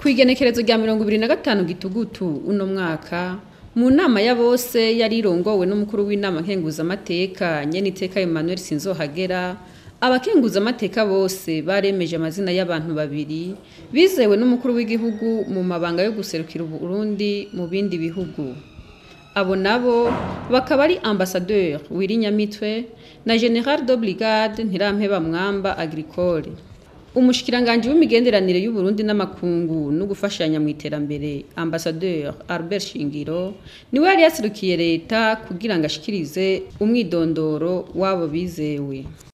Kw'igenekerezo rya mirongo ibiri na gatanu gitugutu uno mwaka mu nama ya bose yari irongowe n'umukuru w'inama nkenguzamateka nyeniteka Emmanuel Sinzohagera abakenguzamateka bose baremeje amazina y'abantu babiri bizewe n'umukuru w'igihugu mu mabanga yo guserukira Uburundi mu bindi bihugu abo nabo bakaba ari ambassadeur Wirinyamitwe na General de Brigade Ntirampeba Mwamba Agricole umushikiranganji w'imigenderanire y'Uburundi n'amakungu no gufashanya mu iterambere ambassadeur Albert Shingiro niwe yari yaserukiye leta kugira ngo ashikirize umwidondoro wabo bizewe